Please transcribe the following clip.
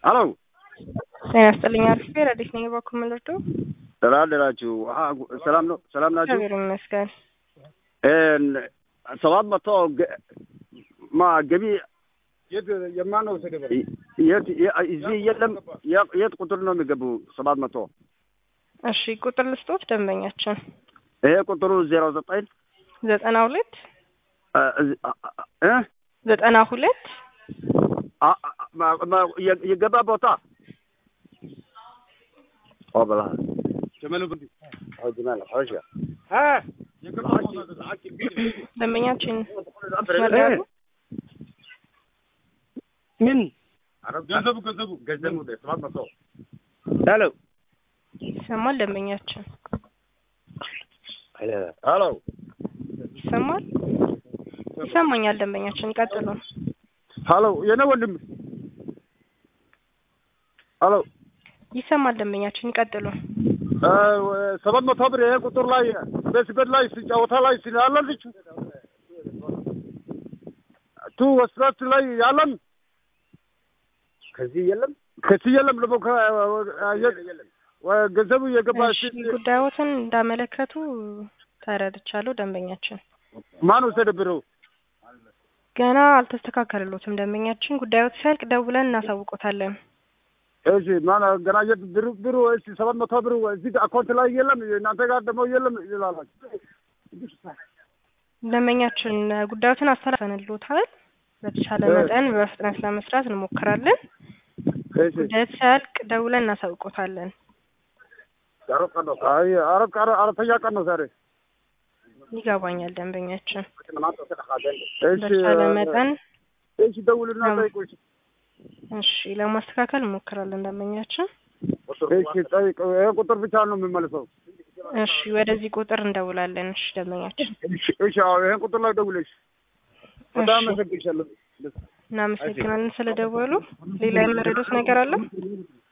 አሎ ጤና ይስጥልኝ። አሪፍ ረዲስ ነኝ። በኩል ምልርዱ ደህና አደራችሁ? ሰላም ነው? ሰላም ናችሁ? እግዚአብሔር ይመስገን። ሰባት መቶ ማ ገቢ የት የማነው ተደበረ የት እዚህ የለም። የት ቁጥር ነው የሚገቡ? ሰባት መቶ እሺ ቁጥር ልስጦት ደንበኛችን ይሄ ቁጥሩ ዜሮ ዘጠኝ ዘጠና ሁለት እ ዘጠና ሁለት የገባ ቦታ በላ ጀመሉ ብንዲ ደንበኛችን መስመር ምን ገንዘቡ ገንዘቡ ገንዘቡ ሰባት መቶ ሄሎ ይሰማል? ደንበኛችን ሄሎ ይሰማል? ይሰማኛል። ደንበኛችን ቀጥሉ። ሄሎ የኔ ወንድም ሄሎ ይሰማል? ደንበኛችን ይቀጥሉ። ሰባት መቶ ብር ይሄ ቁጥር ላይ ቤስቤት ላይ ጨዋታ ላይ ስላለልች ቱ ወስራት ላይ ያለን ከዚህ የለም ከዚህ የለም ደግሞ ገንዘቡ የገባ እሺ ጉዳዮትን እንዳመለከቱ ተረድቻለሁ። ደንበኛችን ማን ወሰደ ብሩ? ገና አልተስተካከለሎትም። ደንበኛችን ጉዳዮት ሲያልቅ ደውለን እናሳውቆታለን። እሺ ማን ገና የት ብሩ ብሩ እሺ ሰባት መቶ ብሩ እዚህ አካውንት ላይ የለም፣ እናንተ ጋር ደግሞ የለም ይላላችሁ። ደንበኛችን ጉዳዮትን አስተላልፈንልዎታል። በተቻለ መጠን በፍጥነት ለመስራት እንሞክራለን። እሺ ጉዳዮት ሲያልቅ ደውለን እናሳውቆታለን። አይ አረብ አራተኛ ቀን ነው ዛሬ። ይገባኛል። ደንበኛችን እሺ በተቻለ መጠን እሺ ደውልና ጠይቁ። እሺ እሺ ለማስተካከል እንሞክራለን። ደንበኛችን እሺ ጠይቁ። ይሄ ቁጥር ብቻ ነው የሚመልሰው። እሺ ወደዚህ ቁጥር እንደውላለን። እሺ ደንበኛችን እሺ እሺ አዎ ይሄን ቁጥር ላይ ደውለሽ በጣም እሺ አመሰግንሻለሁ። እናመሰግናለን ስለደወሉ። ሌላ የመረዱት ነገር አለ?